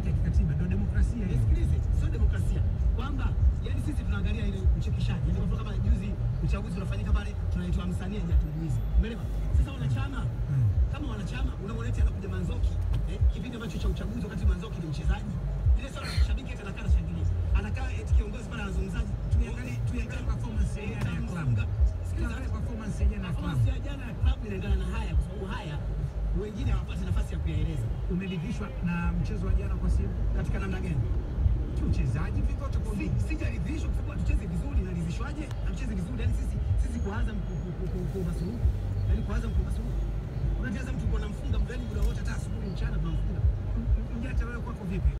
ya kikatiba, ndio demokrasia hiyo. Nisikilize, sio demokrasia kwamba yani sisi tunaangalia ile uchekeshaji. Yani kwa mfano kama juzi uchaguzi unafanyika pale, tunaitwa msanii hajatujuizi. Umeelewa? Sasa wanachama Mm. kama wanachama unamwona anakuja Manzoki eh, kipindi ambacho cha uchaguzi, wakati Manzoki ni mchezaji, ile sasa shabiki eti anakaa anashangilia, anakaa eti kiongozi pale anazungumzaji, Tuiangalie tuiangalie performance ya jana ya klabu. Sikiliza, Tuangalie performance ya jana ya klabu. performance ya jana ya klabu inaendana na haya, kwa sababu haya wengine hawapati nafasi ya kuyaeleza. Umeridhishwa na mchezo wa jana kwa Simba? Katika namna gani? Kiuchezaji vivyote kwa Si- sijaridhishwa kwa sababu hatuchezi vizuri. Naridhishwaje? Hatuchezi vizuri, yani sisi sisi kuanza mkumasuluhu, yani kuanza mkumasuluhu, unacheza mtu kwa namfunga mgani muda wote, hata asubuhi mchana tunamfunga. Mjata wewe kwako vipi?